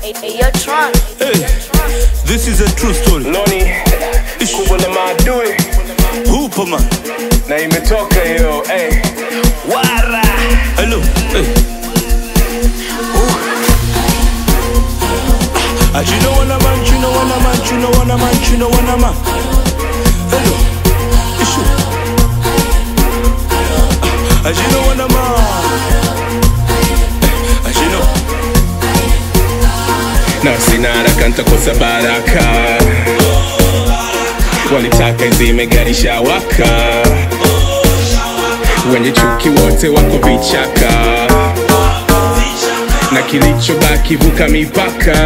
Ayo Tron. Hey, this is a true story. Noni kubwa na maadui Hupa man. na imetoka hiyo hey. Wara. Hello. Hey. Ah, you know what a man, you know what a man, you know what a man, you know what a man. Hello. Issue. Ah, you know what a man. Ah, you know. na sina haraka ntakosa baraka walitaka izime gari shawaka wenye chuki wote wako vichaka na kilichobaki vuka mipaka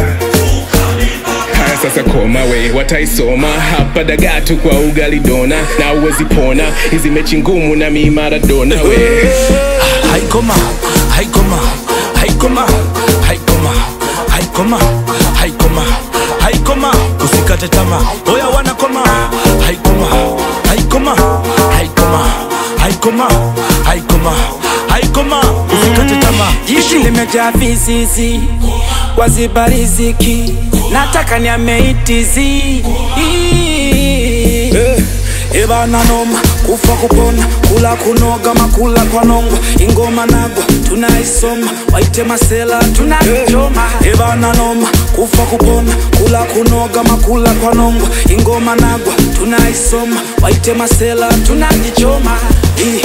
haya sasa koma we wataisoma hapa dagatu kwa ugali dona na uwezi pona hizi mechi ngumu na mi maradona we haikoma haikoma haikoma haikoma haikoma haikoma haikoma usikate tama oya wanakoma haikoma haikoma haikoma haikoma haikoma haikoma usikate tama Jishi limejaa visisi waziba riziki nataka niameitizi ebana noma kufa kupona kula kunoga makula kwa nongwa ingoma nagwa tunaisoma waite masela tunaichoma ebana noma kufa kupona kula kunoga makula kwa nongwa ingoma nagwa tunaisoma waite masela tunajichoma Ih.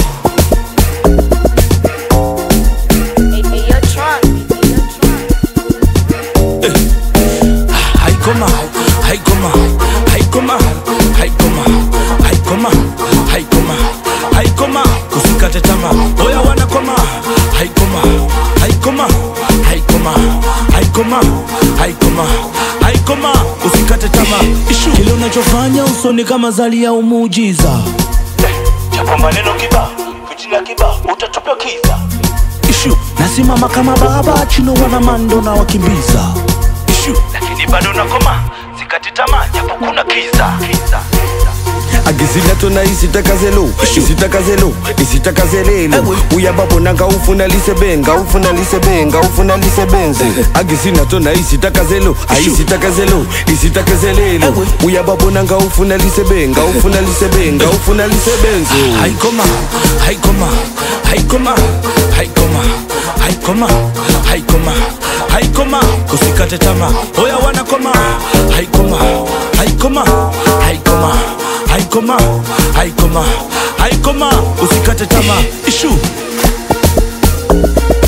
Ayo Tron. haikoma haikoma haikoma haikoma haikoma haikoma haikoma usikate tama oya wanakoma haikoma haikoma haikoma haikoma haikoma haikoma usikate tama ishu kile unachofanya usoni kama zali ya umuujiza Chapa maneno kiba, fitina kiba, utatupia kiza. ishu nasimama kama baba chino wana mando na wakimbiza ishu Lakini bado nakoma, sikati tamaa japo kuna kiza. Kiza. agizina tona isitakazelo isitakazelo isitakazelelo uyababonanga ufuna lisebenga ufuna lisebenga ufuna lisebenze agizina tona isitakazelo aisitakazelo isitakazelelo uyababonanga ufuna lisebenga ufuna lisebenga ufuna lisebenze haikoma haikoma haikoma haikoma haikoma haikoma haikoma usikate tama oya wanakoma haikoma haikoma haikoma haikoma haikoma haikoma usikate tama ishu